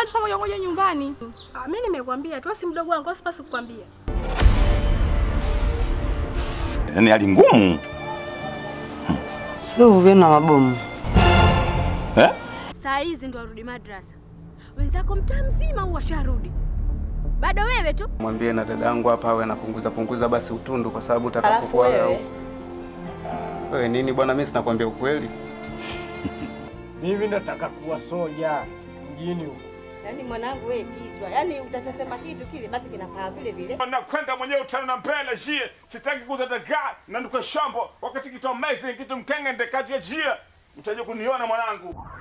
kesho moja moja nyumbani. Ah, mimi nimekwambia tu, si mdogo wangu, sipasi kukwambia. Yaani hali ngumu Sio uwe na mabomu. eh? Saa hizi ndo warudi madrasa, wenzako mtaa mzima huu washarudi, bado wewe tu. Mwambie na dadangu hapa awe anapunguza punguza basi utundu, kwa sababu Alafu utakapokuwa wewe wewe nini bwana, mimi sinakwambia ukweli. Mimi nataka kuwa soja mjini huko. Yaani mwanangu wewe kichwa. Yaani utasema kitu kile basi kinakaa vile vile. nakwenda mwenyewe utano na mbele jie sitaki kuzataga na nduka shambo wakati kitu amazing kitu mkengende kati ya jia mtaje kuniona mwanangu